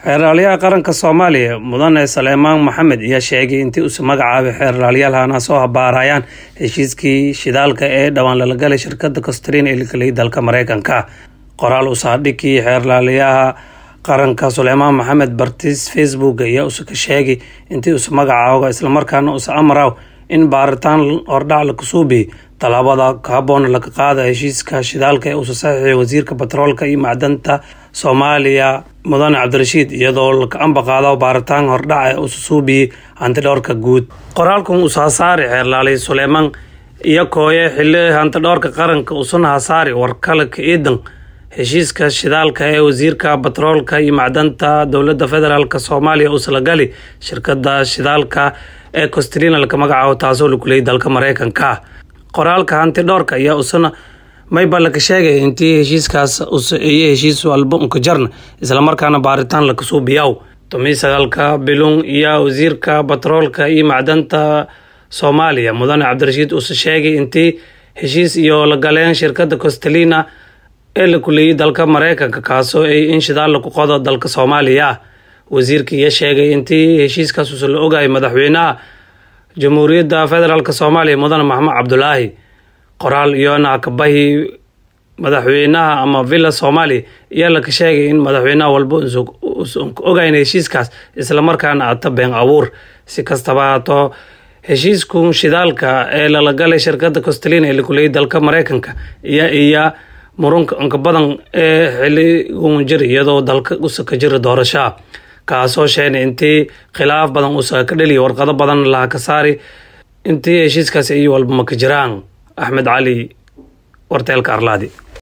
xeeraalyaha qaranka soomaaliya mudane saleemaan maxamed ayaa sheegay intii uuse magacaabay xeeraalyaalhana soo habaarayaan heshiiskii shidaalka ee dhowaan lala galay shirkada costrin ee lagelay dalka mareykanka qoraal usaadhigii xeeraalyaha qaranka suleymaan maxamed bartis facebook ayaa use ka sheegay intii use magacaaga islamarkaana use amaraw in baaritaan hordhac la kasuubiy tallaabada kahaboon laga qaada heshiiska shidaalka ee uuse saxiixay wasiirka batroolka iyo macdanta soomaaliya mudane cabdirashiid iyadoo laka amba qaado baaritaan hordhaca ee uuse suubiyey hantidhowrka guud qoraalkan uuse hasaari xeerlaaliy suleymaan iyo kooye xili hantidhowrka qaranka usuna hasaari warkalaka iidan heshiiska shidaalka ee wasiirka batroolka iyo macdanta dowladda federaalk soomaaliya uusalagali shirkada shidaalka ee costrina laka magacaabo taasoo lakuleyay dalka mareykanka qoraalka hanti dhowrka ayaa usana mayba laka sheegay intii heshiiskaas iyo heshiis walba unka jarna islamarkaana baaritaan lakasuubiyaw tomi sagaalka bilung iyo wasiirka batroolka iyo macdanta soomaaliya mudane cabdirashiid uuse sheegay intii heshiis iyo la galeen shirkada costelina ee la kuleeyay dalka mareykanka kaasoo ay in shidaal laku qodo dalka soomaaliya wasiirka iyo sheegay intii heshiiskaas uuse la ogayay madaxweynaha jamhuuriyadda federaalk soomaaliya mudane maxamed cabdulaahi qoraal iyona kabahi madaxweynaha ama villa soomaaliya ayaa laka sheegay in madaxweynaha walba usan ogayn heshiiskaas islamarkaana ata been abuur si kastaba haato heshiisku shidaalka ee lala galay shirkada costelina ee lakuleeyay dalka mareykanka iyo iyo murunka inka badan ee xiligun jir iyadoo dalka usa ka jira doorashaa kaasoo sheegay intii khilaaf badan usa ka dheliya warqado badan laha ka saari intii heshiiskaasi iyo walba maka jiraan axmed cali warteelka arlaadi